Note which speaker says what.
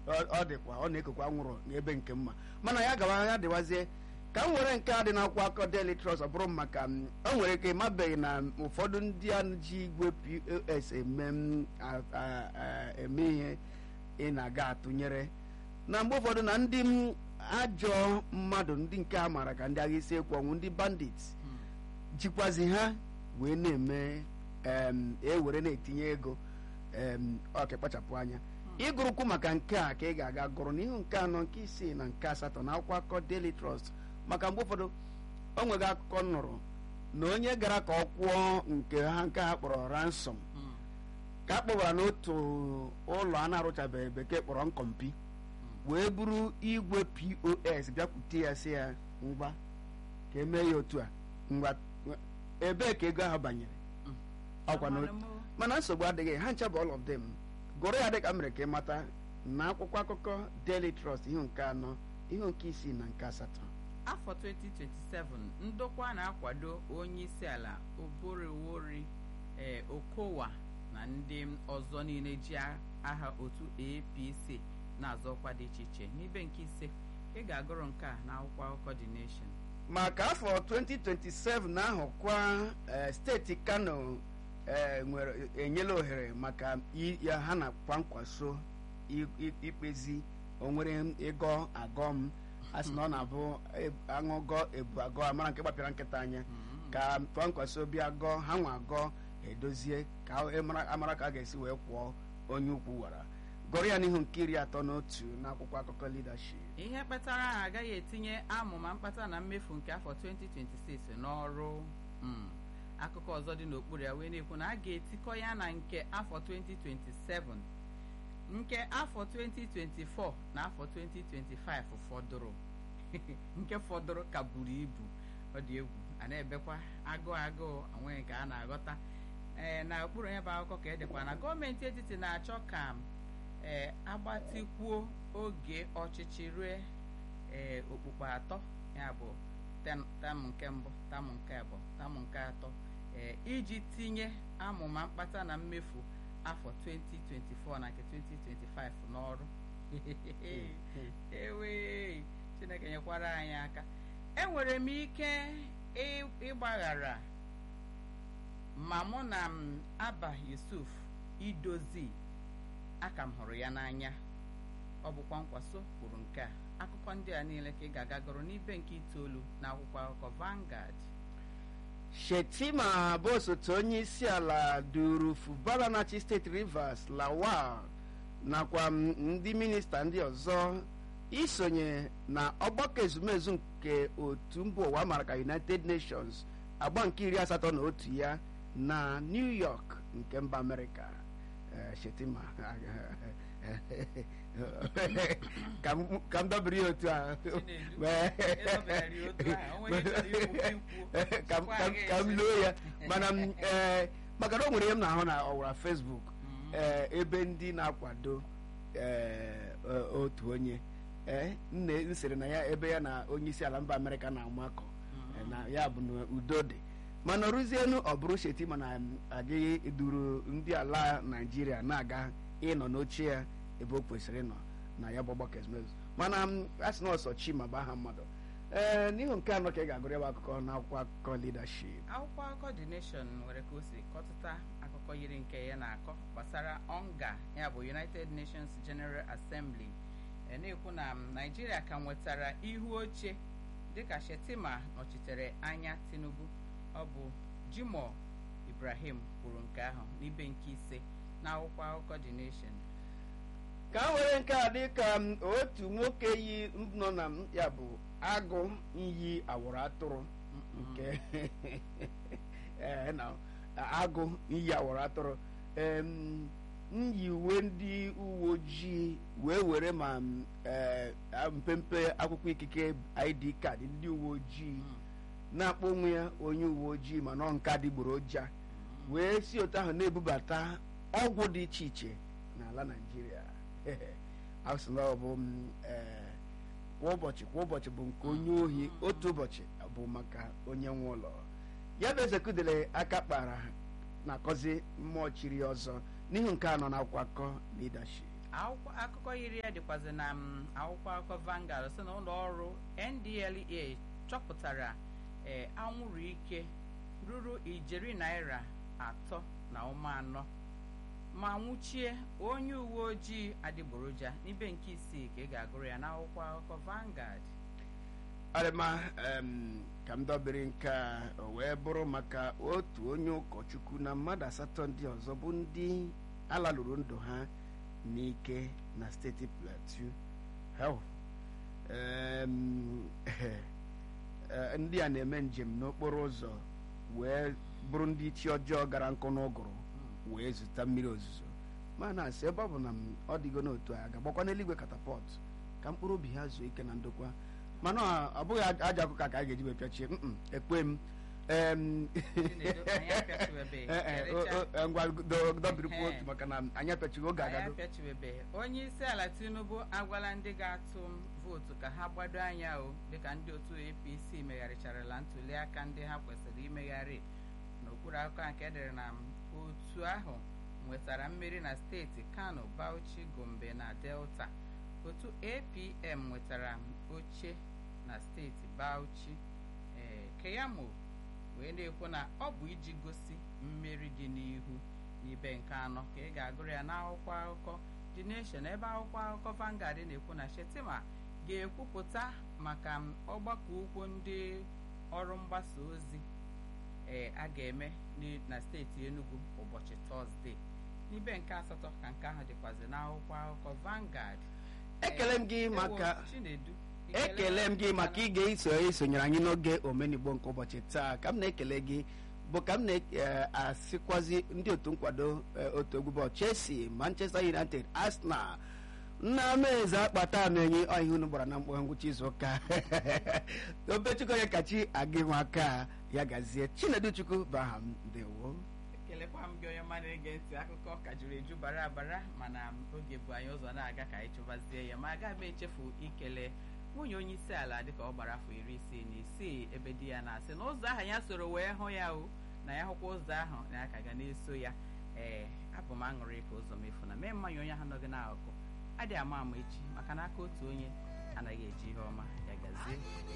Speaker 1: ọ- ọ dịkwa ọ na-ekokwa nwụrụ n'ebe nke mma mana ya gawa ya dịwazie ka m were nke a dị n'akwụkwọ akọ Daily Trust ọ bụrụ maka m, o nwere ike ịmabeghị na ụfọdụ ndị a ji igwe POS eme m, a- a- a- eme ihe ị na-aga atụnyere na mgbe ụfọdụ na ndị m ajọ mmadụ ndị nke a maara ka ndị agha isi ekwu ọnwụ ndị bandits jikwazi ha wee na-eme em, ewere na-etinye ego em, ọ ka kpachapụ anya ịgụrụkwu maka nke a ka ị ga-aga gụrụ n'ihu nke anọ nke isii na nke asatọ na akwụkwọ akụkọ Daily Trust maka mgbe ụfọdụ o nwere akụkọ m nụrụ na onye gara ka ọ kwụọ nke ha nke ha kpọrọ ransom ka a kpọbara n'otu ụlọ a na-arụchabeghị bekee kpọrọ nkọmpi wee buru igwe pos bịakwute ya sị ya ngwa ka emee ya otu a ngwa ebee ka ego ahụ banyere ọkwa na mana nsogbu adịghị ha ncha bụ all of them gụrụ ya dịka m mere ka ị mata na akwụkwọ akụkọ Daily Trust ihu nke anọ ihu nke isii na nke asatọ
Speaker 2: afọ 2027 ndokwa na-akwado onye isi ala oborowori ee okowa na ndị ọzọ niile ji aha otu apc na-azọkwa dị iche iche n'ibe nke ise ị ga-agụrụ nke a n'akwụkwọ akụkọ The Nation
Speaker 1: maka afọ 2027 na-ahụkwa eh, steeti Kano eh, nwere enyela ohere maka i- ya ha na kwankwaso i- i- ikpezi onwere ịgọ agọm a sị na ọ na-abụ e- aṅụgọ ebu agọ amara nke gbapịara nkịta anya ka kwankwaso bịa gọọ ha nwa agọ edozie ka e mara- amara ka a ga-esi wee kwụọ onye ukwu wara gụrụ ya n'ihu nke iri atọ na otu n'akwụkwọ akụkọ leadership
Speaker 2: ihe kpatara ha agaghị etinye amụma mkpata na mmefu nke afọ 2026 n'ọrụ mm. akụkọ ọzọ dị n'okpuru ya wee na-ekwu na a ga-etikọ ya na nke afọ 2027 nke afọ 2024 na afọ 2025 fọdụrụ nke fọdụrụ ka buru ibu ọ dị egwu a na-ebekwa agụụ agụụ onweghị nke a na-aghọta ee na okpuru ya bụ akụkọ ka edekwa na gọọmenti etiti na-achọ ka ee agbatịkwuo oge ọchịchị rue ee okpukpe atọ ya bụ tem tam nke mbụ tam nke abụọ tam nke atọ ee iji tinye amụma mkpata na mmefu afọ 2024 na nke 2025 n'ọrụ ewe chineke nyekwara anyị aka enwere m ike ị- ịgbaghara ma mụ na m aba yusuf idozi aka m hụrụ ya n'anya ọ bụkwa nkwaso kwuru nke a akụkọ ndị a niile ka ị ga-aga gụrụ n'ibe nke itoolu na akwụkwọ akụkọ Vanguard
Speaker 1: Shetima bụ osote onye isi ala duru Fubara na-achị steeti Rivers Lawal nakwa m ndị minista ndị ọzọ isonye na ọgbakọ ezumezu nke otu mba ụwa mara ka United Nations agba nke iri asatọ na otu ya na New York nke mba Amerịka Eh, Shetima ka m- ka m dobiri ya otu a
Speaker 2: Chinedu, ịdọbịara ya otu ahụ, o nweghị chọrọ ikwu ka ikwu.
Speaker 1: ka m- ka m- ka m loo ya mana m ee maka na o nwere ihe m na-ahụ na ọwara Facebook ee ebe ndị na-akwado ee o- otu onye ee nne m sịrị na ya ebe ya na onye isi ala mba Amerịka na-amakọ eh, na ya bụ na udo dị mana ruzienu ọ bụrụ Shetima na agaghị duru ndị ala Naijiria na-aga ịnọ n'oche ya ebe o kwesịrị ịnọ na ya bụ ọgbakọ ezumezu mana m asị na ọsọ Chima bụ aha mmadụ ee n'ihu nke anọ ka ị ga-agụrụ ya bụ akụkọ n'akwụkwọ akụkọ leadership
Speaker 2: akwụkwọ akụkọ The Nation nwere ka o si kọtụta akụkọ yiri nke ya na-akọ gbasara ọnga ya bụ United Nations General Assembly e na-ekwu na m, Naijiria ka nwetara ihu oche dịka Shetima nọchitere anya Tinubu ọ bụ Jimoh Ibrahim kwuru nke ahụ n'ibe nke ise na akwụkwọ akụkọ The Nation
Speaker 1: ka m were nke a dị ka m, otu nwoke yi nọ na m, ya bụ agụ iyi awụrụ atụrụ nke ee, na agụ iyi awụrụ atụrụ em, m yi uwe ndị uwe ojii wee were ma m, ee, mpempe akwụkwọ ikike ID kaadị ndị uwe ojii na-akpọ onwe ya onye uwe ojii mana ọ nke adịgboroja wee si otu ahụ na-ebubata ọgwụ dị iche iche n'ala Naịjirịa asị na ọ bụ m, ee, kwa ụbọchị kwa ụbọchị bụ nke onye ohi otu ụbọchị bụ maka onye nwe ụlọ ya bụ ezekudele aka kpara na-akọzi mmụọ chiri ọzọ n'ihu nke anọ na akwụkwọ akụkọ leadership
Speaker 2: akwụkwọ akụkọ yiri ya dịkwazi na m, akwụkwọ akụkọ Vanguard sị na ụlọ ọrụ NDLEA chọpụtara ee anwụrụ ike ruru ijeri naira atọ na ụma anọ ma nwụchie onye uwe ojii adịgboroja n'ibe nke isii ka ị ga-agụrụ ya n'akwụkwọ akụkọ Vanguard
Speaker 1: ọrịma em, ka m dobere nke a o wee bụrụ maka otu onye ụkọchukwu na mmadụ asatọ ndị ọzọ bụ ndị alalụrụ ndụ ha n'ike na steeti plateau Hell, em, eh, ndị a na-eme njem n'okporo ụzọ wee bụrụ ndị chi ọjọọ gara nkụ n'ụgụrụ wee zụta mmiri ozuzo ma na-asị ebe ọ bụ na m ọ dịgo n'otu a ga-agbakwa n'eluigwe katapọt ka mkpụrụ obi ha zuo ike na ndokwa mana ọ- ọ bụghị aj- aja ọkụkọ ka a ga-eji wee pịachie mm ekwe m Em,
Speaker 2: Chinedu, anyị apịachibeghị.
Speaker 1: eh, eh,
Speaker 2: Erecha.
Speaker 1: o- o- ngwa do- dobirikwa
Speaker 2: Ehe.
Speaker 1: otu maka na anyị apịachighị oge
Speaker 2: anyị
Speaker 1: agago
Speaker 2: apịachibeghị onye isi ala tinubu agwala ndị ga-atụ m vootu ka ha gbado anya o dịka ndị otu apc megharịcharala ntuli aka ndị ha kwesịrị imegharị n'okpuru akụkọ a nke edere na m, otu ahụ nwetara mmeri na steeti kano bauchi gombe na delta otu apm nwetara m oche na steeti bauchi ee keyamo wee na-ekwu na ọ bụ iji gosi mmeri dị n'ihu n'ibe nke anọ ka ị ga-agụrụ ya n'akwụkwọ akụkọ The Nation ebe akwụkwọ akụkọ Vanguard na-ekwu na Shetima ga-ekwupụta maka m ọgbakọ ukwu ndị ọrụ mgbasa ozi ee a ga-eme n'i- na steeti Enugu ụbọchị Tọzdee n'ibe nke asatọ ka nke ahụ dịkwazi n'akwụkwọ akụkọ Vanguard
Speaker 1: ekele m gị
Speaker 2: Ee,
Speaker 1: maka
Speaker 2: ewo, Chinedu
Speaker 1: ekele m gị maka ige iso isonyere anyị n'oge omenigbo nke ụbọchị taa ka m na-ekele gị bụ ka m na-asịkwazi ndị otu nkwado eh, otu egwu bọọlụ Chelsea Manchester United Arsenal nnameze akpata amenyi ọhịa unu gbara na mkpọ ngwụcha izu ụka obechukwu onye kachi aga ịnwe aka ya gazie Chinedu Chukwu bụ aha m ndewo
Speaker 2: ekelekwa m gị onye mmadụ ege ntị akụkọ ka juru eju bara abara mana oge bụ anyị ụzọ na-aga ka anyị chụbazie ya ma agaghị m echefu ikele nwunye onye isi ala dịka ọ gbara afọ iri isii na isii ebe di ya na-asị na ụzọ ahụ ya soro wee hụ ya o na ya hụkwa ụzọ ahụ na ya ka ga na-eso ya ee abụ m aṅụrị ka ụzọ mefu na mee mmanya onye ahụ nọgị n'akụkụ adịghị ama ama echi maka na aka otu onye anaghị eji ihe ọma ya gazie